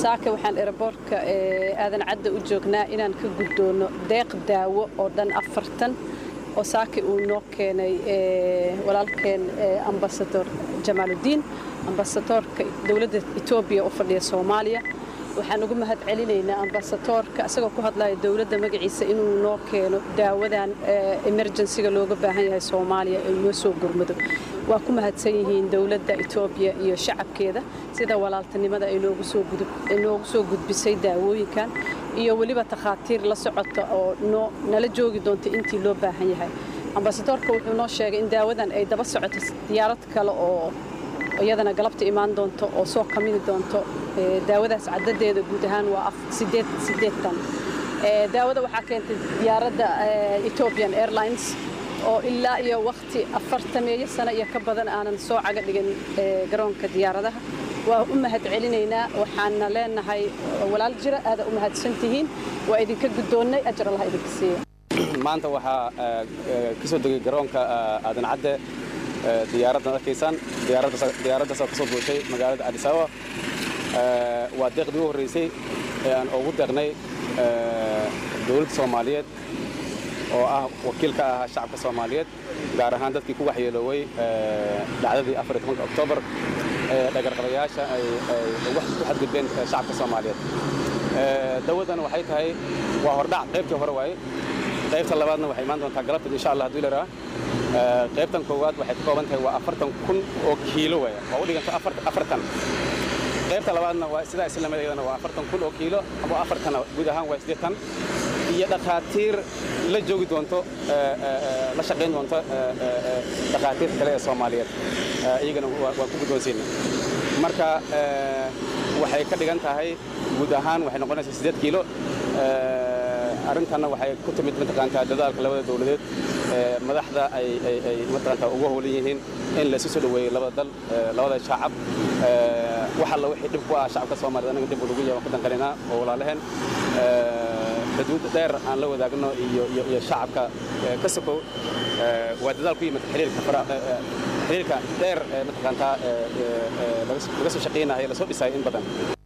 saaka waxaan eraboortka aadan cadda u joognaa inaan ka guddoono deeq daawo oo dhan afartan oo saaki uu noo keenay walaalkeen ambasador jamaaludiin ambasadoorka dowladda etoobiya u fadhiya soomaaliya waxaan ugu mahad celinaynaa ambasadoorka isagoo ku hadlaya dowladda magaciisa inuu noo keeno daawadan emerjensiga looga baahan yahay soomaaliya ee noo soo gurmado waa ku mahadsan yihiin dowladda etoobiya iyo shacabkeeda sida walaaltinimada ay noogu soo gudbisay daawooyinkan iyo weliba takhaatiir la socota oo nala joogi doonta intii loo baahan yahay ambasadoorka wuxuu noo sheegay in daawadan ay daba socoto diyaarad kale oo iyadana galabta imaan doonto oo soo kamini doonto daawadaas cadadeeda guud ahaan waa sideetan daawada waxaa keentay diyaaradda ethiopian airlines oo ilaa iyo wakhti afartameeyo sano iyo ka badan aanan soo caga dhigin garoonka diyaaradaha waa u mahad celinaynaa waxaana leenahay walaal jira aada u mahadsan tihiin waa idinka guddoonnay ajar allah idinka siiya maanta waxaa ka soo degay garoonka aadan cadde diyaaraddan arkaysaan diyaaraddaasoo ka soo duushay magaalada adis ababa waa deeqdii u horraysay ee aan ugu deeqnay dowladda soomaaliyeed oo ah wakiil ka ahaa shacabka soomaaliyeed gaar ahaan dadkii ku waxyeelooway dhacdadii oktoobar ee dhagarqabayaasha ay ku xadgudbeen shacabka soomaaliyeed dawadan waxay tahay waa hordhac qaybtii hore waaye qaybta labaadna waxay imaan doontaa galabteed insha allah hadduu leeraa qaybtan koowaad waxay ka kooban tahay waa afartan kun oo kiilo waaya waa u dhiganta afartan qaybta labaadna waa sidaa islamadayadana waa afartan kun oo kiilo ama afartana guud ahaan waa siddeetan iyo dhakhaatiir la joogi doonto la shaqayn doonto dhakhaatiirta kale ee soomaaliyeed iyagana waan ku guddoonsiina marka waxay ka dhigan tahay guud ahaan waxay noqonaysaa siddeed kiilo arrintanna waxay ku timid mataqaantaa dadaalka labada dowladeed madaxda ay mataqaantaa ugu howlan yihiin in laysu soo dhoweeyo labada dal labada shacab wax alla wixii dhib ku ah shacabka soomaaliyed anaga dib ugu yaban ku danqalinaa oo walaalaheen xuduud dheer aan la wadaagno iyo iyo shacabka ka sokow waa dadaal ku yimid xiriirka xiriirka dheer mataqaantaa laga soo shaqaynayo lasoo dhisayo in badan